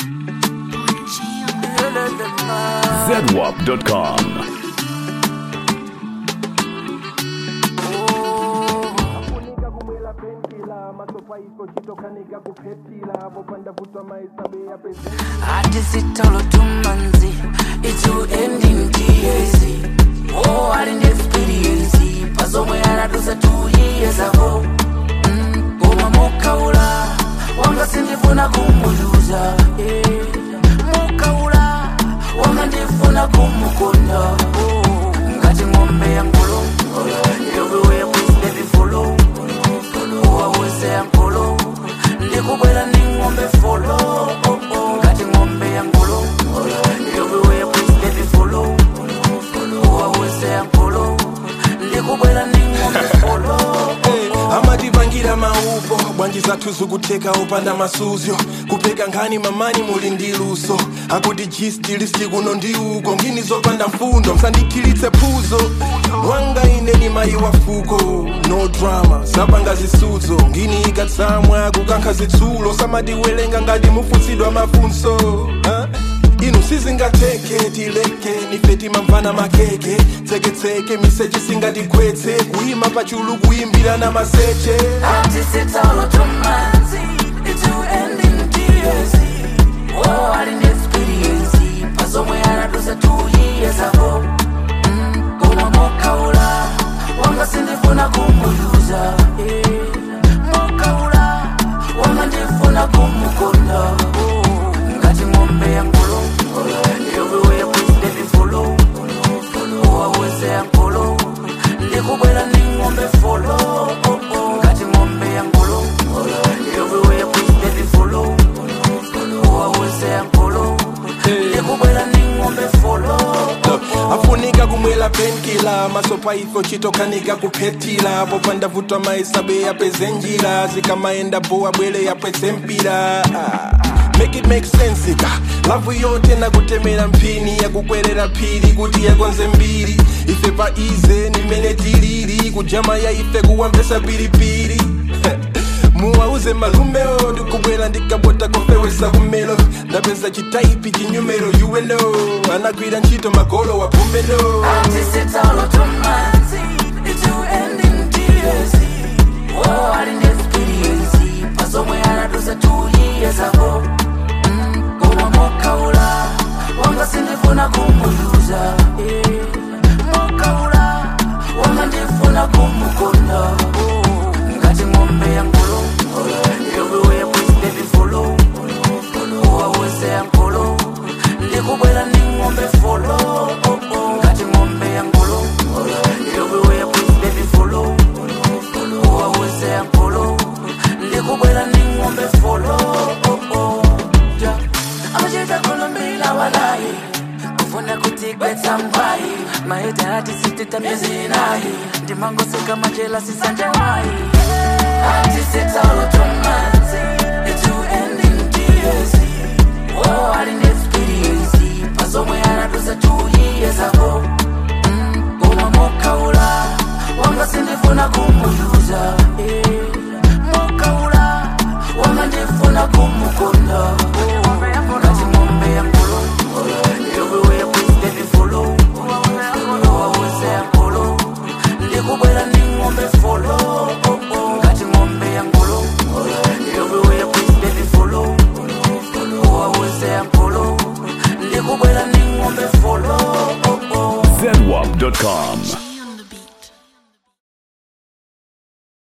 zedwap.com. kunika kumwela pentila masofa iko chitokanika kuphetila popanda vutwa maisabe ya pezi hati sitolo tumanzi itu ending tears oh ali ndi experience pasomwe anadusa two years ago mm, koma mukaula wanga sindifuna kumuyuza eh, mukaula wanga ndifuna kumukonda oh, ngati ng'ombe ya ngolo everywhere please baby follow waweze ya ngolo ndikubwera ndi ng'ombe follow ngati ng'ombe ya ngolo everywhere please baby follow waweze ya ngolo ndikubwera ndi ng'ombe follow amatipangira maupo bwanji zathu zikutheka opanda masuzyo kupeka nkhani mamani muli ndi luso akuti jistilisi kuno ndi uko ngini zopanda mfundo msandikhilitse phuzo wanga ine ni mayi wa fuko no drama sapanga zisudzo ngini ikatsamwa kukankha zitsulo samatiwelenga ngati mufutsidwa mafunso huh? inu sizingatheke tileke nife timamvana makeke tseketseke miseche singatikhwetse kuyima pachulu kuyimbira na maseche Ati sitolo tumanzi itu ending tears oh ali ndi experience pasomwe anadusa two years ago mm, koma mokaula wanga sindifuna kumuyuza eh, mokaula wanga ndifuna kumukonda oh, ngati ng'ombe ya ngolo everywhere please baby follow waweze ya ngolo ndikubwera ndi ng'ombe follow ngati ng'ombe ya ngolo everywhere please baby follow waweze ya ngolo ndikubwera ndi ng'ombe follow afunika kumwela penkila masopa ifo chitokanika kuphetila popanda vutwa maisabe yapeze njira zikamaenda bowa bwele yapwetse mpira Ah, make it make sense ka lavu yote nakutemera mphini yakukwerera phiri kuti yakonze mbiri ife pa ize nimene tilili kujama ya ife kuwambesa pilipili muwauze malumeo ndikubwera ndikabota kofewesa kumelo ndapeza chitaipi chinyumero uweno anagwira ntchito magolo wa pumbeno Ati sitolo tumanzi itu ending tears oh ali ndi experience pasomwe anadusa two years ago mm, koma mokaula wanga sindifuna kumuyuza eh, mokaula wanga ndifuna kumukonda oh, ngati ng'ombe ya ngolo everywhere please baby follow waweze ya ngolo ndikubwera ndi ng'ombe follow ngati ng'ombe ya ngolo everywhere please baby follow waweze ya ngolo ndikubwera ndi ng'ombe follow Yeah. amachita kulumbila walayi kufuna kutigwetsa mbwayi maita ati sitita miezi inayi ndimangoseka majela sisanje wayi ati sitalo tumanzi itu ending tears oh ali ndi experience pasomwe anadusa two years ago mm, koma mokaula wanga sindifuna kumuyuza eh, mokaula wanga ndifuna kumukonda oh, ngati ng'ombe ya ngolo everywhere please baby follow waweze ya ngolo ndikubwera ndi ng'ombe follow ngati ng'ombe ya ngolo everywhere please baby follow waweze ya ngolo ndikubwera ndi ng'ombe follow zedwap.com.